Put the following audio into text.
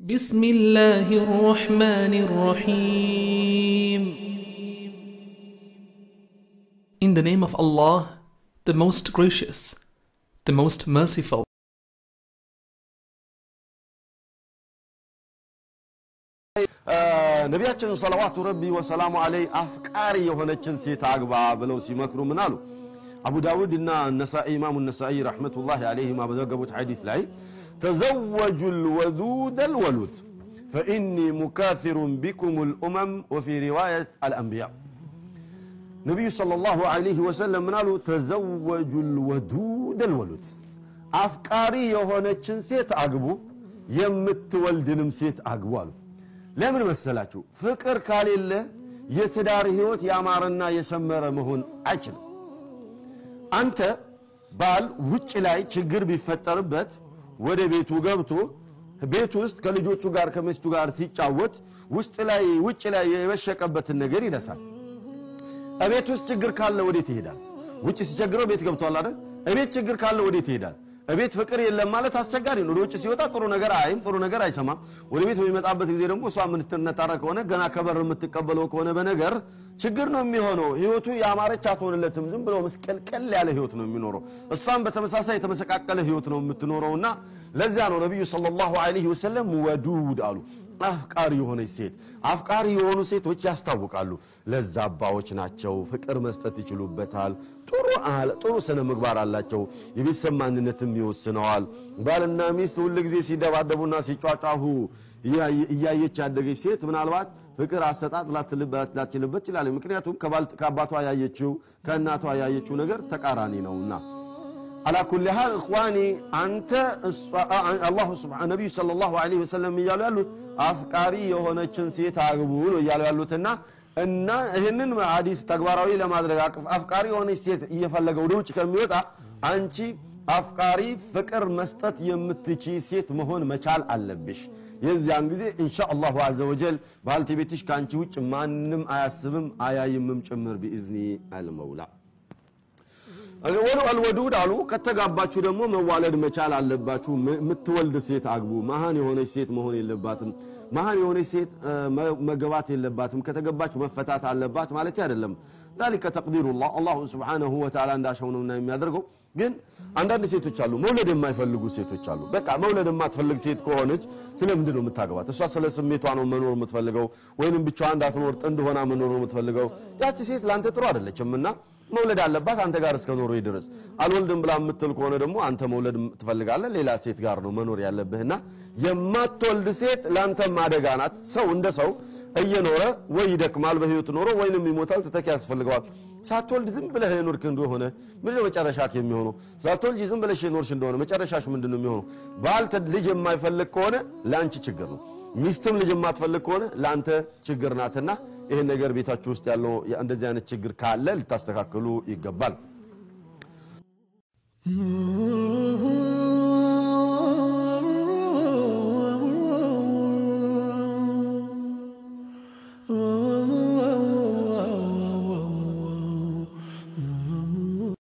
بسم الله الرحمن الرحيم In the name of Allah, the most gracious, the most merciful. ነቢያችን ሰለዋቱ ረቢ ወሰላሙ አለይ አፍቃሪ የሆነችን ሴት አግባ ብለው ሲመክሩ ምን አሉ? አቡ ዳውድ እና ነሳኢ ኢማሙ ነሳኢ ረሕመቱላሂ አለይሂማ በዘገቡት ሐዲስ ላይ ተዘወጁ ልወዱድ አልወሉድ ፈኢኒ ሙካፊሩን ቢኩም ልኡመም ወፊ ሪዋየት አልአንቢያ ነቢዩ ሰለላሁ ዐለይሂ ወሰለም ምን አሉ? ተዘወጁ ልወዱድ አልወሉድ አፍቃሪ የሆነችን ሴት አግቡ፣ የምትወልድንም ሴት አግቡ አሉ። ለምን መሰላችሁ? ፍቅር ካሌለ የትዳር ህይወት ያማረና የሰመረ መሆን አይችልም። አንተ ባል ውጭ ላይ ችግር ቢፈጠርበት ወደ ቤቱ ገብቶ ቤት ውስጥ ከልጆቹ ጋር ከሚስቱ ጋር ሲጫወት ውስጥ ላይ ውጭ ላይ የበሸቀበትን ነገር ይረሳል። እቤት ውስጥ ችግር ካለ ወዴት ይሄዳል? ውጭ ሲቸግረው ቤት ገብቷል አይደል? እቤት ችግር ካለ ወዴት ይሄዳል? እቤት ፍቅር የለም ማለት አስቸጋሪ ነው። ወደ ውጭ ሲወጣ ጥሩ ነገር አይም ጥሩ ነገር አይሰማም። ወደ ቤት በሚመጣበት ጊዜ ደግሞ እሷ የምትነጣረ ከሆነ ገና ከበር የምትቀበለው ከሆነ በነገር ችግር ነው የሚሆነው። ህይወቱ ያማረች አትሆንለትም። ዝም ብሎ መስቀልቀል ያለ ህይወት ነው የሚኖረው። እሷም በተመሳሳይ የተመሰቃቀለ ህይወት ነው የምትኖረውና ለዚያ ነው ነቢዩ ሰለላሁ ዐለይሂ ወሰለም ወዱድ አሉ። አፍቃሪ የሆነች ሴት አፍቃሪ የሆኑ ሴቶች ያስታውቃሉ። ለዛባዎች ናቸው። ፍቅር መስጠት ይችሉበታል። ጥሩ ጥሩ ስነ ምግባር አላቸው። የቤተሰብ ማንነትም ይወስነዋል። ባልና ሚስት ሁል ጊዜ ሲደባደቡና ሲጫጫሁ እያየች ያደገች ሴት ምናልባት ፍቅር አሰጣጥ ላትችልበት ትችላለች። ምክንያቱም ከአባቷ ያየችው ከእናቷ ያየችው ነገር ተቃራኒ ነውና አላ ኩል ሃል እኽዋኒ አንተ አላሁ ነቢዩ ሰለላሁ ዐለይሂ ወሰለም እያሉ ያሉት አፍቃሪ የሆነችን ሴት አግቡ ነው እያሉ ያሉትና እና ይህንን ሐዲስ ተግባራዊ ለማድረግ አፍቃሪ የሆነች ሴት እየፈለገ ወደ ውጭ ከሚወጣ አንቺ አፍቃሪ ፍቅር መስጠት የምትቺ ሴት መሆን መቻል አለብሽ። የዚያን ጊዜ ኢንሻ አላሁ አዘ ወጀል ባልቴቤትሽ ከአንቺ ውጭ ማንም አያስብም አያይምም ጭምር ቢኢዝኒ አልመውላ ወሉ አልወዱድ አሉ። ከተጋባችሁ ደግሞ መዋለድ መቻል አለባችሁ። የምትወልድ ሴት አግቡ። መሃን የሆነች ሴት መሆን የለባትም። መሃን የሆነች ሴት መገባት የለባትም። ከተገባች መፈታት አለባት ማለት አይደለም። ዛሊከ ተቅዲሩላህ አላሁ ስብሓነሁ ወተዓላ እንዳሻው ነውና የሚያደርገው። ግን አንዳንድ ሴቶች አሉ፣ መውለድ የማይፈልጉ ሴቶች አሉ። በቃ መውለድ የማትፈልግ ሴት ከሆነች ስለምንድን ነው የምታገባት? እሷ ስለ ስሜቷ ነው መኖር የምትፈልገው፣ ወይንም ብቻዋን እንዳትኖር ጥንድ ሆና መኖር ነው የምትፈልገው። ያቺ ሴት ለአንተ ጥሩ አይደለችም እና መውለድ አለባት አንተ ጋር እስከ ኖሮ ድረስ። አልወልድም ብላ የምትል ከሆነ ደግሞ አንተ መውለድ ትፈልጋለህ፣ ሌላ ሴት ጋር ነው መኖር ያለብህና የማትወልድ ሴት ለአንተም አደጋ ናት። ሰው እንደ ሰው እየኖረ ወይ ይደክማል በህይወት ኖሮ ወይንም ይሞታል፣ ተተኪ ያስፈልገዋል። ሳትወልድ ዝም ብለህ የኖርክ እንደሆነ ምንድን ነው መጨረሻክ የሚሆነው? ሳትወልድ ዝም ብለሽ የኖርሽ እንደሆነ መጨረሻሽ ምንድን ነው የሚሆነው? ባል ልጅ የማይፈልግ ከሆነ ለአንቺ ችግር ነው። ሚስትም ልጅ የማትፈልግ ከሆነ ለአንተ ችግር ናትና ይህን ነገር ቤታችሁ ውስጥ ያለው እንደዚህ አይነት ችግር ካለ ልታስተካክሉ ይገባል።